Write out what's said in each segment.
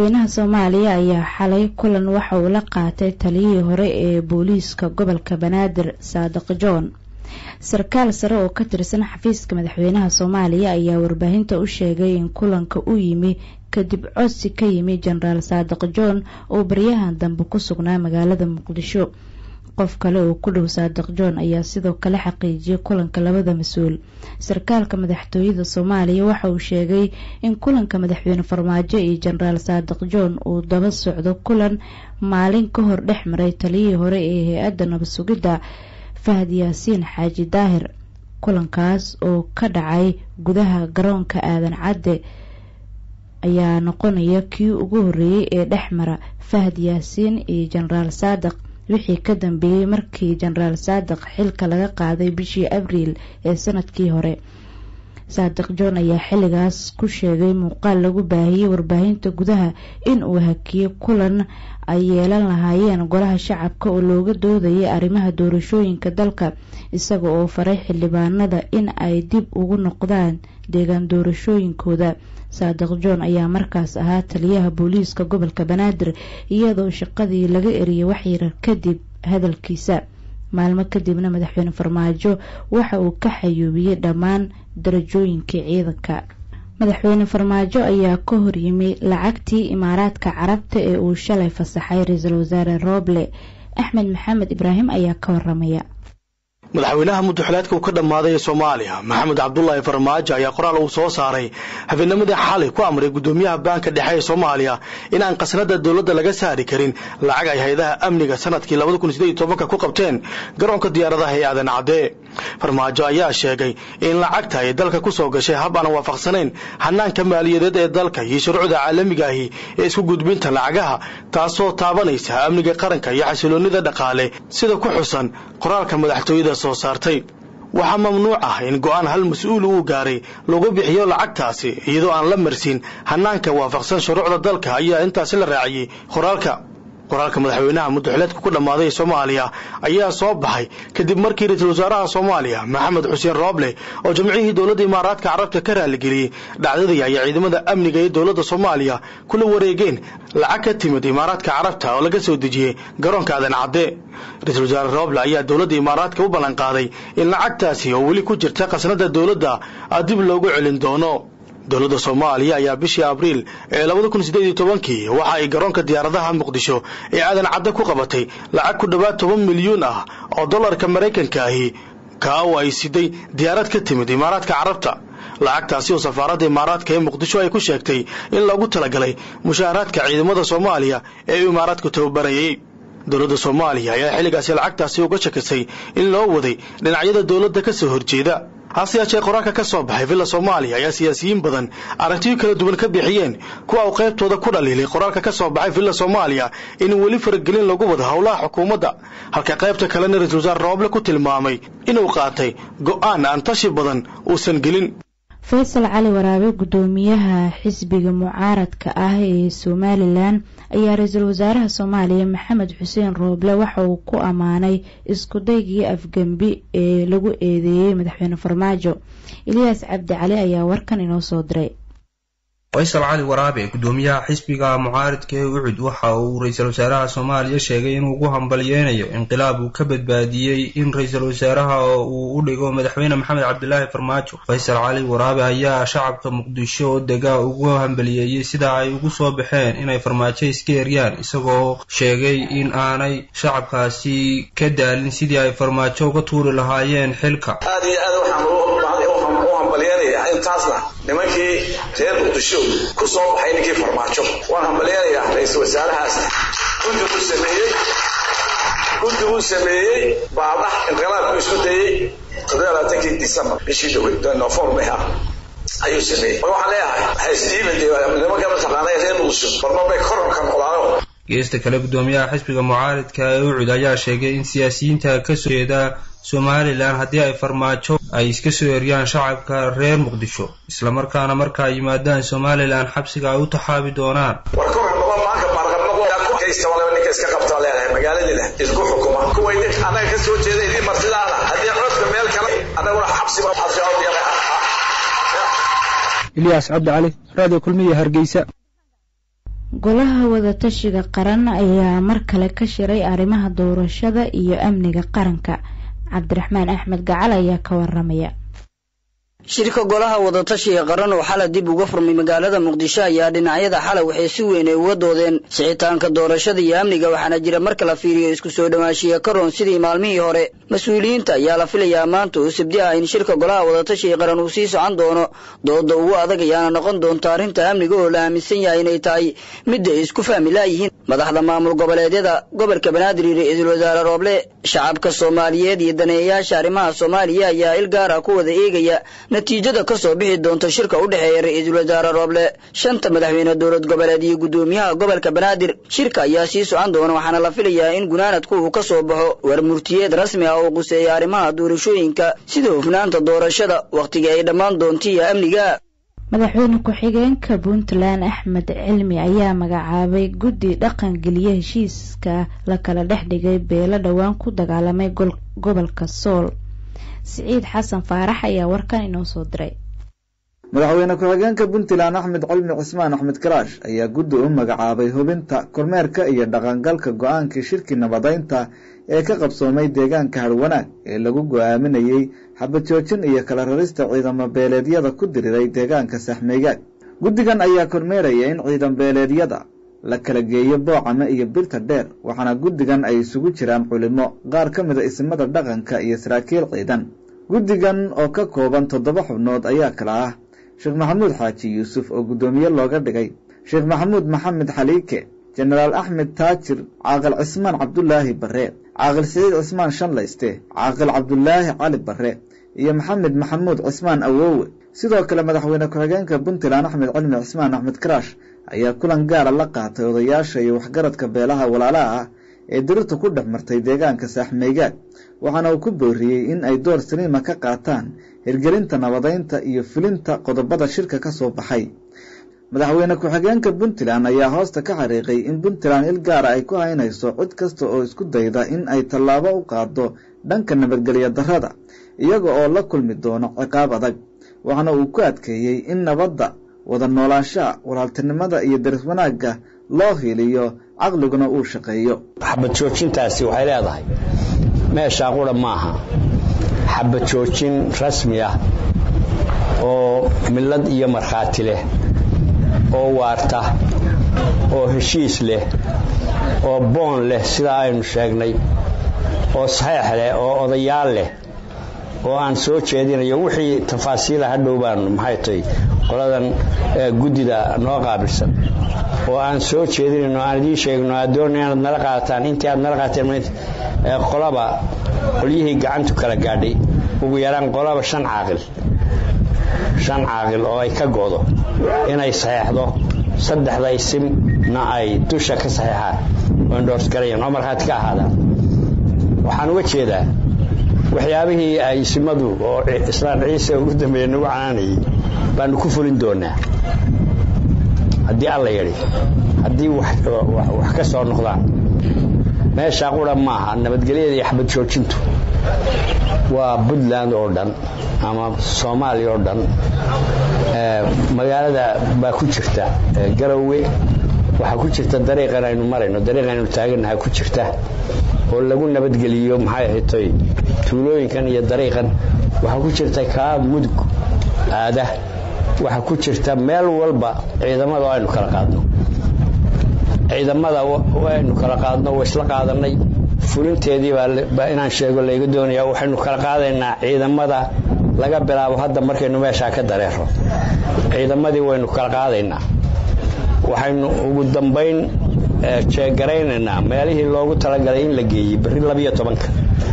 madaxweynaha soomaaliya ayaa xalay kulan waxa uu la qaatay taliyihii hore ee booliiska gobolka banaadir saadiq john sarkaal sare oo ka tirsan xafiiska madaxweynaha soomaaliya ayaa warbaahinta u sheegay in kulanka u yimi kadib codsi ka yimi jenaraal saadiq john oo baryahan dambe ku sugnaa magaalada muqdisho qof kale oo ku dhow saadiq john ayaa sidoo kale xaqiijiyay kulanka labada mas-uul sarkaalka madaxtooyada soomaaliya waxa uu sheegay in kulanka madaxweyne farmaajo iyo jenaraal saadiq john uu daba socdo kulan maalin ka hor dhex maray taliyihii hore ee hay-adda nabad sugidda fahad yaasiin xaaji daahir kulankaas oo ka dhacay gudaha garoonka aadan cadde ayaa noqonaya kii ugu horreeyey ee dhex mara fahad yaasiin iyo jenaraal saadiq wixii ka dambeeyey markii jenaraal saadiq xilka laga qaaday bishii abriil ee sanadkii hore saadiq john ayaa xilligaas ku sheegay muuqaal lagu baahiyey warbaahinta gudaha in uu hakiyey kulan ay yeelan lahaayeen golaha shacabka oo looga doodayay arrimaha doorashooyinka dalka isaga oo faray xildhibaanada in ay dib ugu noqdaan deegaan doorashooyinkooda saadiq john ayaa markaas ahaa taliyaha booliiska gobolka banaadir iyadoo shaqadii laga eriyay waxyar kadib hadalkiisa maalmo kadibna madaxweyne farmaajo waxa uu ka xayuubiyey dhammaan darajooyinkii ciidanka madaxweyne farmaajo ayaa ka horyimi lacagtii imaaraadka carabta ee uu shalay fasaxay ra-iisul wasaare rooble axmed maxamed ibraahim ayaa ka waramaya madaxweynaha muddaxileedka uu ka dhammaaday ee soomaaliya maxamed cabdulaahi farmaajo ayaa qoraal uu soo saaray habeennimadii xalay ku amray guddoomiyaha baanka dhexe ee soomaaliya in aan khasnada dowladda laga saari karin lacag ay hay-adaha amniga sanadkii ku qabteen garoonka diyaaradaha ee aadan cadde farmaajo ayaa sheegay in lacagta ay dalka ku soo gashay hab aan waafaqsanayn hanaanka maaliyadeed ee dalka iyo shuruucda caalamiga ahi ee isku gudbinta lacagaha taasoo taabanaysa amniga qaranka iyo xasiloonnida dhaqaale sida ku xusan qoraalka madaxtooyada soo saartay waxaa mamnuuc ah in go'aan hal mas-uul uu gaaray lagu bixiyo lacagtaasi iyadoo aan la marsin hanaanka waafaqsan shuruucda dalka ayaa intaasi la raaciyey qoraalka qoraalka madaxweynaha muddaxileedka ku dhammaaday ee soomaaliya ayaa soo baxay kadib markii ra-iisul wasaaraha soomaaliya maxamed xuseen rooble oo jamcihii dowladda imaaraadka carabta ka raaligeliyey dhacdadii ayaa ciidamada amniga ee dowladda soomaaliya kula wareegeen lacag ka timid imaaraadka carabta oo laga soo dejiyey garoonka aadan cadde ra-iisul wasaare rooble ayaa dowladda imaaraadka u ballanqaaday in lacagtaasi oo weli ku jirta khasnada dowladda dib loogu celin doono dowladda soomaaliya ayaa bishii abriil ee kii waxa ay garoonka diyaaradaha muqdisho ee aadan cadde ku qabatay lacag ku dhowaad toban milyuun ah oo dollarka maraykanka ahi kaa oo ay siday diyaarad ka timid imaaraadka carabta lacagtaasi oo safaaradda imaaraadka ee muqdisho ay ku sheegtay in loogu talagalay mushaaharaadka ciidamada soomaaliya ee uu imaaraadku tababarayay dowladda soomaaliya ayaa xilligaasi lacagtaasi uga shakisay in loo waday dhinacyada dowladda ka soo horjeeda hase yeeshee qoraalka ka soo baxay villa soomaaliya ayaa siyaasiyiin badan aragtiyo kala duwan ka bixiyeen kuwa uu qaybtooda ku dhaliilay qoraalka ka soo baxay villa soomaaliya in weli faragelin lagu wado howlaha xukuumadda halka qaybta kalena ra-iisul wasaare rooble ku tilmaamay inuu qaatay go'aan aan tashi badan uusan gelin faysal cali waraabe guddoomiyaha xisbiga mucaaradka ah ee somalilan ayaa ra-iisul wasaaraha soomaaliya maxamed xuseen rooble waxa uu ku ammaanay iskudaygii afgembi ee lagu eedeeyey madaxweyne farmaajo eliyaas cabdi cali ayaa warkan inoo soo diray faysal cali waraabe guddoomiyaha xisbiga mucaaridka ee ucud waxa uu ra-iisul wasaaraha soomaaliya sheegay inuu ugu hambalyeynayo inqilaab uu ka badbaadiyey in ra-iisul wasaaraha uu u dhigo madaxweyne maxamed cabdilaahi farmaajo faysal cali waraabe ayaa shacabka muqdisho oo dega ugu hambaliyeeyey sida ay ugu soo baxeen inay farmaajo iska eryaan isagoo sheegay in aanay shacabkaasi ka daalin sidii ay farmaajo uga tuuri lahaayeen xilka nimankii reer muqdisho ku soo baxay ninkii farmaajo waan hambalyanayaa ra-iisul wasaarahaas guddiguu sameeyey guddiguu sameeyey baadax inqilaabku isku dayey toddobaaatankii disembar bishii dhowey november ah ayuu sameeyey mar waxaan leeyahay haysdiiba dee nimanka mataqaanay reer muqdisho barma bay kororka noqdaano geesta kale guddoomiyaha xisbiga mucaaridka ee ucud ayaa sheegay in siyaasiyiinta kasoo jeeda somalilan haddii ay farmaajo ay iska soo eryaan shacabka reer muqdisho islamarkaana marka ay yimaadaan somalilan xabsiga ay u taxaabi doonaan war kor noqo maanka baarqabnaqoystabalaba ninka iska qabtaa leedahay magaaladina isku xukuma kuway nin annaga ka soo jeeda idin martidaada haddii codka meel kale annaguna xabsiba ilyaas cabdi cali radio kulmiya hargeysa golaha wadatashiga qaran ayaa mar kale ka shiray arrimaha doorashada iyo amniga qaranka cabdiraxmaan axmed gacal ayaa ka waramaya shirka golaha wadatashiga qaran oo xalay dib uga furmay magaalada muqdisho ayaa dhinacyada xalay waxay si weyn ay uga doodeen sixitaanka doorashada iyo amniga waxaana jira marka la fiiriyo isku soo dhowaanshiya ka roon sidii maalmihii hore mas-uuliyiinta ayaa la filayaa maanta oo sabdi ah in shirka golaha wadatashiga qaran uu sii socon doono dooda ugu adag ayaana noqon doonta arrinta amniga oo la aaminsan yahay inay tahay midda ay isku fahmi laayihiin madaxda maamul goboleedyada gobolka banaadir iyo ra-iisul wasaare rooble shacabka soomaaliyeed iyo daneeyayaasha arrimaha soomaaliya ayaa il gaar ah ku wada eegaya natiijada ka soo bixi doonta shirka u dhexeeya ra-iisul wasaare rooble shanta madaxweyne dowlad goboleed iyo guddoomiyaha gobolka banaadir shirka ayaa sii socon doona waxaana la filayaa in gunaanadku uu ka soo baxo war murtiyeed rasmi ah oo quseeya arrimaha doorashooyinka sida hufnaanta doorashada wakhtigii ay dhammaan doonta iyo amniga madaxweyne ku-xigeenka puntland axmed cilmi ayaa magacaabay guddi dhaqan geliye heshiiska la kala dhex dhigay beelo dhowaan ku dagaalamay gobolka sool siciid xasan faarax ayaa warkan inoo soo diray madaxweyne ku-xigeenka puntland axmed cilmi cismaan axmed karaash ayaa guddi u magacaabay hubinta kormeerka iyo dhaqangalka go-aankii shirkii nabadaynta ee ka qabsoomay deegaanka harwanaag ee lagu go-aaminayey xabajoojin iyo kala rarista ciidamo beeleedyada ku diriray deegaanka saxmeygaag guddigan ayaa kormeeraya in ciidan beeleedyada la kala geeyo boocame iyo birta dheer waxaana guddigan ay isugu jiraan culimo qaar ka mida isimada dhaqanka iyo saraakiil ciidan guddigan oo ka kooban toddoba xubnood ayaa kala ah sheekh maxamuud xaaji yuusuf oo guddoomiye looga dhigay sheekh maxamuud maxamed xaliike jenaraal axmed taajir caaqil cismaan cabdulaahi barre caaqil siciid cismaan shanlayste caaqil cabdulaahi cali barre iyo maxamed maxamuud cismaan awoowe sidoo kale madaxweyne ku-xigeenka puntland axmed cilmi cismaan axmed karaash ayaa kulan gaara la qaatay odayaasha iyo waxgaradka beelaha walaalaha ah ee dirirta ku dhex martay deegaanka saaxmeygaag waxaana uu ku booriyey in ay door saliima ka qaataan hirgelinta nabadaynta iyo fulinta qodobada shirka ka soo baxay madaxweyne ku-xigeenka puntland ayaa hoosta ka xariiqay in puntland il gaara ay ku haynayso cid kasta oo isku dayda in ay tallaabo u qaado dhanka nabadgelyo darrada iyaga oo la kulmi doono ciqaab adag waxaana uu ku adkeeyey in nabadda wada noolaanshaha walaaltinimada iyo daris wanaagga loo hiiliyo caqliguna uu shaqeeyo xabad joojintaasi waxay leedahay meeshaa qura maaha xabad joojin rasmi ah oo millad iyo markhaati leh oo waarta oo heshiis leh oo boon leh sidaa aynu sheegnay oo saxeex leh oo odayaal leh oo aan soo jeedinayo wixii tafaasiila hadhow baan maxay tahay qoladan guddida noo qaabilsan oo aan soo jeedinayno aan idiin sheegno aad doona inaad nala qaadataan intii aad nala qaateen qolaba qolyihii gacantu kala gaadhay ugu yaraan qolaba shan caaqil shan caaqil oo ay ka go'do inay saxeexdo saddexda isimna ay dusha ka saxeexaan oo indhoorsgarayaan oo markhaati ka ahaadaan waxaan uga jeedaa waxyaabihii ay isimadu oo islaan ciise ugu dambeeya nagu canaanayay baanu ku fulin doonaa haddii alla yidhi haddii wax ka soo noqdaan meeshaa qura maaha nabadgelyada iyo xabad joojintu waa puntland oo dhan ama soomaaliya oo dhan magaalada baa ku jirta garowe waxaa ku jirta dariiqan aynu marayno dariiqan aynu taagannaha ku jirta oo lagu nabadgeliyo maxay ahaytoy tuulooyinkan iyo dariiqan waxaa ku jirta kaa mudug aada waxaa ku jirta meel walba ciidamada oo aynu kala qaadno ciidamada aynu kala qaadno waa isla qaadanay fulinteedii baa inaan sheego layga doonaya waxaynu kala qaadaynaa ciidamada laga bilaabo hadda markaynu meeshaa ka dareero ciidamadii waynu kala qaadaynaa waxaynu ugu dambayn jeegaraynaynaa meelihii loogu talagalay in la geeyey berri labiyo tobanka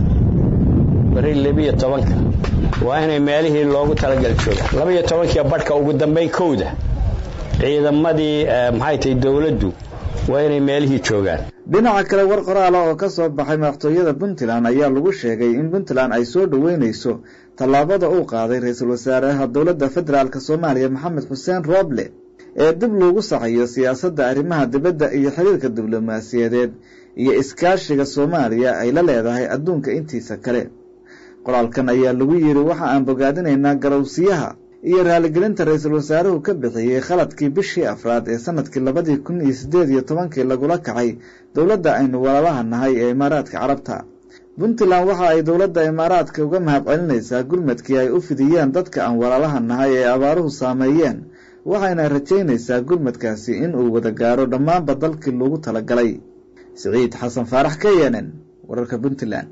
berri labiyo tobanka waa inay meelihii loogu talagal joogaan labiyo tobankiiyo badhka ugu dambayn kowda ciidamadii maxay tahay dowladdu waa inay meelihii joogaan dhinaca kale war qoraala oo ka soo baxay madaxtooyada puntland ayaa lagu sheegay in puntland ay soo dhoweynayso tallaabada uu qaaday ra-iisul wasaaraha dowladda federaalk soomaaliya maxamed xuseen rooble ee dib loogu saxayo siyaasadda arrimaha dibadda iyo xiriirka diblomaasiyadeed iyo iskaashiga soomaaliya ay la leedahay adduunka intiisa kale qoraalkan ayaa lagu yidhi waxa aan bogaadinaynaa garowsiyaha iyo raaligelinta ra-iisul wasaaruhu ka bixiyey khaladkii bishii afraad ee sanadkii labadii kun iyo siddeed iyo tobankii lagula kacay dowladda aynu walaalaha nahay ee imaaraadka carabta puntland waxa ay dowladda imaaraadka uga mahad celinaysaa gurmadkii ay u fidiyeen dadka aan walaalaha nahay ee abaaruhu saameeyeen waxayna rajaynaysaa gurmadkaasi in uu wada gaaro dhammaanba dalkii loogu talagalay siciid xasan faarax k n n wararka puntland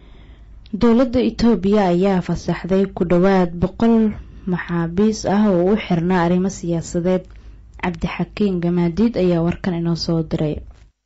dowladda itoobiya ayaa fasaxday ku dhowaad boqol maxaabiis ah oo u xirnaa arrimo siyaasadeed cabdixakiin gamaadiid ayaa warkan inoo soo diray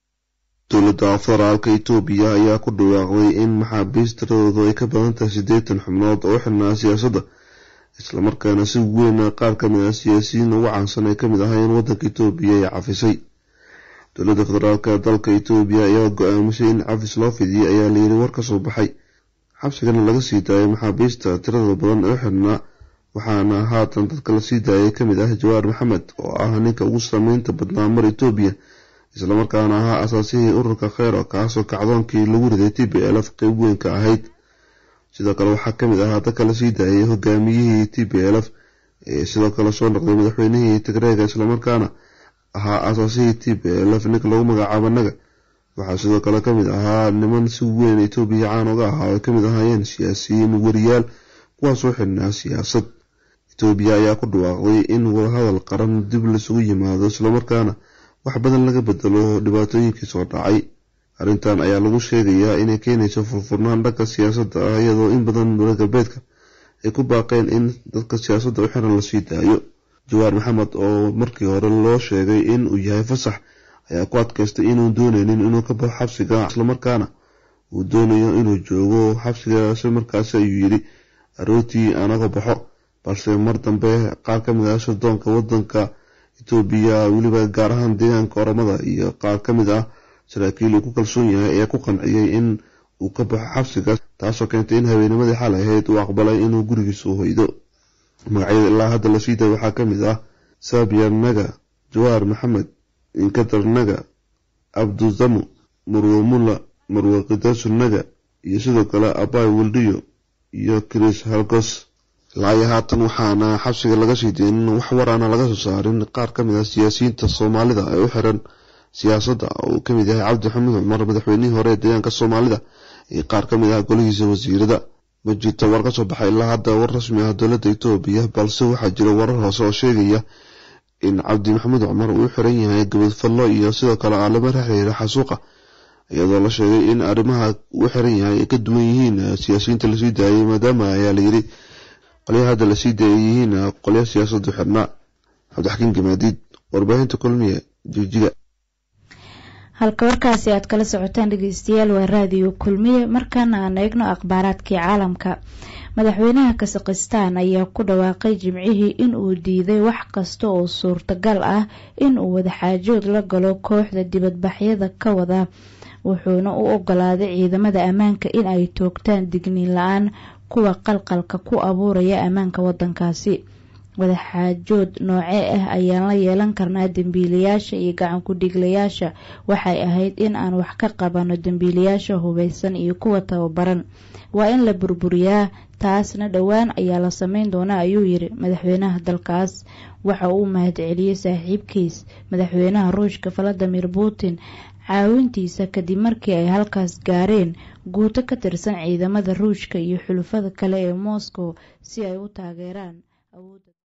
dowladda federaalka itoobiya ayaa ku dhawaaqday in maxaabiis tiradoodu ay ka badan tahay siddeetan xubnood oo u xirnaa siyaasadda islamarkaana si weyn qaar ka mid ah siyaasiyiin ugu caansan ay kamid ahaayeen waddanka itoobiya ee cafisay dowladda federaalka dalka itoobiya ayaa go-aamisay in cafis loo fidiyey ayaa layiri war ka soo baxay xabsigana laga sii daayay maxaabiista tirada badan ee u xirnaa waxaana haatan dadka lasii daayay kamid ah jawaar maxamed oo ah ninka ugu saameynta badnaa mar itoobiya islamarkaana ahaa asaasihii ururka kheyro kaasoo kacdoonkii lagu riday t b lf qeyb weyn ka ahayd sidoo kale waxaa kamid ahaa dadka lasii daayay hogaamiyihii t b lf ee sidoo kale soo noqday madaxweynihii tigreega islamarkaana ahaa asaasihii t b lf ninka lagu magacaabo naga waxaa sidoo kale kamid ahaa niman si weyn etoobiya caan uga ahaa ay kamid ahaayeen siyaasiyiin wariyaal kuwaasoo xidhnaa siyaasad etoobiya ayaa ku dhawaaqday in wadahadal qaran dib laisugu yimaado islamarkaana wax badan laga bedelo dhibaatooyinkii soo dhacay arrintan ayaa lagu sheegayaa inay keenayso furfurnaan dhanka siyaasadda ah iyadoo in badan dowla galbeedka ay ku baaqeen in dadka siyaasadda u xiran lasii daayo jawaar maxamed oo markii hore loo sheegay in uu yahay fasax ayaa ku adkaystay inuu dooneynin inuu ka baxo xabsiga islamarkaana uu doonayo inuu joogo xabsigaasi markaasi ayuu yidhi arootii anaga baxo balse mar dambe qaar ka mid ah sirdoonka wadanka etoobiya weliba gaar ahaan deegaanka oromada iyo qaar ka mid ah saraakiil uu ku kalsoon yahay ayaa ku qanciyey in uu ka baxo xabsigaas taasoo keentay in habeenimadii xal ahayd uu aqbalay inuu gurigiisa u hoydo magacyada ilaa hadda lasii day waxaa ka mid ah saabiyar naga jawaar maxamed inkadar naga abduzamu marwe mulla marwe kidasu naga iyo sidoo kale abay wildiyo iyo chris halgos ilaa haatan waxaana xabsiga laga sii deynin wax waraana laga soo saarin qaar ka mid ah siyaasiyiinta soomaalida ee u xiran siyaasadda oo uu kamid yahay cabdi xamiid cumar madaxweynihii hore ee deegaanka soomaalida iyo qaar ka mid ah golihiisa wasiirada ma jirto war ka soo baxay ilaa hadda war rasmi ah dowladda etoobiya balse waxaa jira warar hoose oo sheegaya in cabdi maxamuud cumar uu u xiran yahay gabadfallo iyo sidoo kale aalamo xiriira xasuuqa iyadoo la sheegay in arrimaha uu xiran yahay ay ka duwan yihiin siyaasiyiinta lasii daayay maadaama ayaa layiri qolyaha hadda lasii daayay yihiin qolya siyaasadu xirnaa cabdixakiin gamaadiid warbaahinta kulmiye jigjiga halka warkaasi aad kala socotaan dhegeystayaal waa raadiyo kulmiye markaana aan eegno akhbaaraadkii caalamka madaxweynaha kasakhistaan ayaa ku dhawaaqay jimcihii in uu diiday wax kasta oo suurtagal ah in uu wadaxaajood la galo kooxda dibadbaxyada ka wada wuxuuna u ogolaaday ciidamada ammaanka in ay toogtaan digniin la-aan kuwa qalqalka ku abuuraya ammaanka wadankaasi wadaxaajood noocee ah ayaan la yeelan karnaa dembiilayaasha iyo gacan ku-dhiglayaasha waxay ahayd in aan wax ka qabano dembiilayaasha hubeysan iyo kuwa tababaran waa in la burburiyaa taasna dhowaan ayaa la sameyn doonaa ayuu yiri madaxweynaha dalkaas waxa uu mahadceliyey saaxiibkiis madaxweynaha ruushka valadimir putin caawintiisa kadib markii ay halkaas gaareen guuto ka tirsan ciidamada ruushka iyo xulufada kale ee moscow si ay u taageeraan awoodda